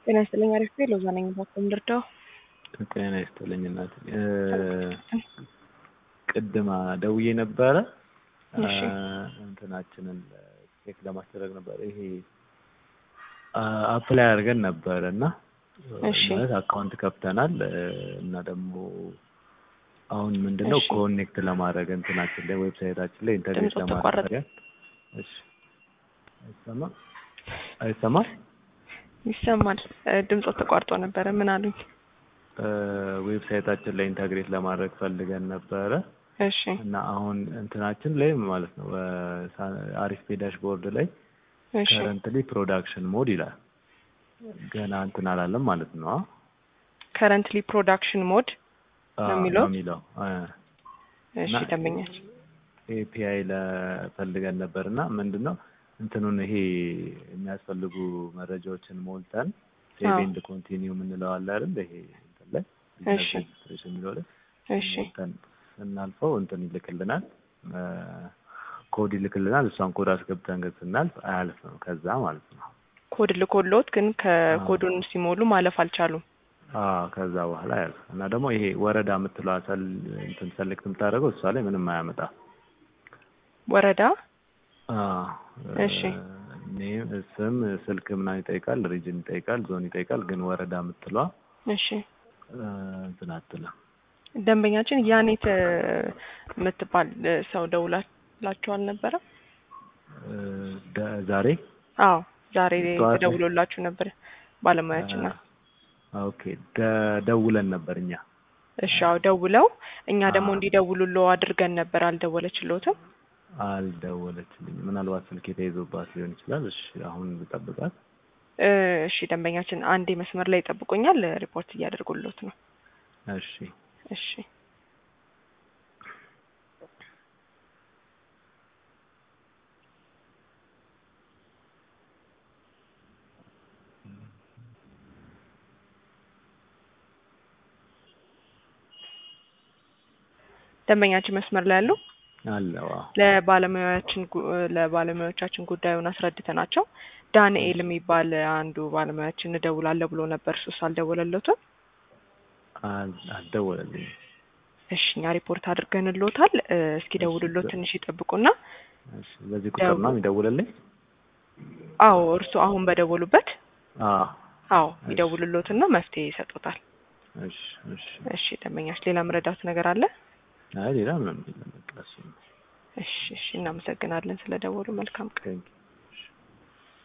ጤና ይስጥልኝ። አሪፍ ቤ ሎዛ ነኝ። ባኮም ልርዳው። ጤና ይስጥልኝ እናት። ቅድማ ደውዬ ነበረ እሺ። እንትናችንን ቼክ ለማስደረግ ነበር። ይሄ አፕላይ አድርገን ነበረ እና እሺ። ማለት አካውንት ከፍተናል እና ደግሞ አሁን ምንድነው እሺ። ኮኔክት ለማድረግ እንትናችን ላይ ዌብሳይታችን ላይ ኢንተርኔት ድምፁ ለማድረግ ተቋረጠ። እሺ አይሰማ አይሰማ ይሰማል። እ፣ ድምፆ ተቋርጦ ነበረ። ምን አሉኝ? ዌብሳይታችን ላይ ኢንተግሬት ለማድረግ ፈልገን ነበረ እሺ እና አሁን እንትናችን ላይ ማለት ነው አሪፍ ፔ ዳሽቦርድ ላይ እሺ ከረንትሊ ፕሮዳክሽን ሞድ ይላል። ገና እንትን አላለም ማለት ነው። ከረንትሊ ፕሮዳክሽን ሞድ አዎ፣ ነው የሚለው? ነው የሚለው እሺ እና- ደንበኛች ኤፒአይ ለፈልገን ነበር እና ምንድን ነው እንትኑን ይሄ የሚያስፈልጉ መረጃዎችን ሞልተን ሴቭ አዎ። ኤንድ ኮንቲኒው የምንለው አለ አይደል? ይሄ እንትን ላይ እሺ። ሬጅስትሬሽን የሚለው ላይ እሺ ሞልተን ስናልፈው እንትን ይልክልናል፣ ኮድ ይልክልናል። እሷን ኮድ አስገብተን ግን ስናልፍ አያልፍም ከዛ ማለት ነው። ኮድ ልኮሎት ግን ከኮዱን ሲሞሉ ማለፍ አልቻሉም። አዎ ከዛ በኋላ አያልፍም እና ደግሞ ይሄ ወረዳ የምትለዋ ሰል እንትን ሰሌክት የምታደርገው እሷ ላይ ምንም አያመጣ ወረዳ እሺ። ኔም ስም ስልክ ምናምን ይጠይቃል፣ ሪጅን ይጠይቃል፣ ዞን ይጠይቃል። ግን ወረዳ የምትለዋ እሺ እ፣ እንትን አትልም። ደንበኛችን ያኔት እ፣ የምትባል እ፣ ሰው ደውላላችሁ አልነበረም? እ፣ ደ- ዛሬ አዎ ዛሬ ጠዋት ላይ? ተደውሎላችሁ ነበር ባለሙያችን ናት። አ፣ ኦኬ ደ- ደውለን ነበር እኛ እሺ አዎ ደውለው እኛ ደግሞ አዎ። እንዲደውሉሎ አድርገን ነበር። አልደወለችሎትም። አልደወለችልኝም። ምናልባት ስልክ የተይዞባት ሊሆን ይችላል። እሺ አሁን ልጠብቃት። እ፣ እሺ ደንበኛችን አንዴ መስመር ላይ ይጠብቁኛል። ሪፖርት እያደርጉሎት ነው። እሺ እሺ ደንበኛችን መስመር ላይ ያሉ አለው። አዎ። ለባለሙያዎችን ጉ- ለባለሙያዎቻችን ጉዳዩን አስረድተናቸው ዳንኤል የሚባል አንዱ ባለሙያችን እደውላለሁ ብሎ ነበር። እሱስ አልደወለለትም። አል- አልደወለልኝም። እሺ እኛ ሪፖርት አድርገንሎታል። እ፣ እስኪ ደውሉሎት ትንሽ ይጠብቁና እሺ በዚህ ቁጥር ነው የሚደውልልኝ? አዎ እርሱ አሁን በደወሉበት አዎ። አዎ እሺ። ይደውሉሎትና መፍትሄ ይሰጡታል። እሺ እሺ። እሺ ደንበኛች ሌላ መረዳት ነገር አለ? አይ ሌላ ምንም የለም። በቃ እሱ ነው። እሺ እሺ እናመሰግናለን ስለደወሉ። መልካም ቀን። ቴንኪው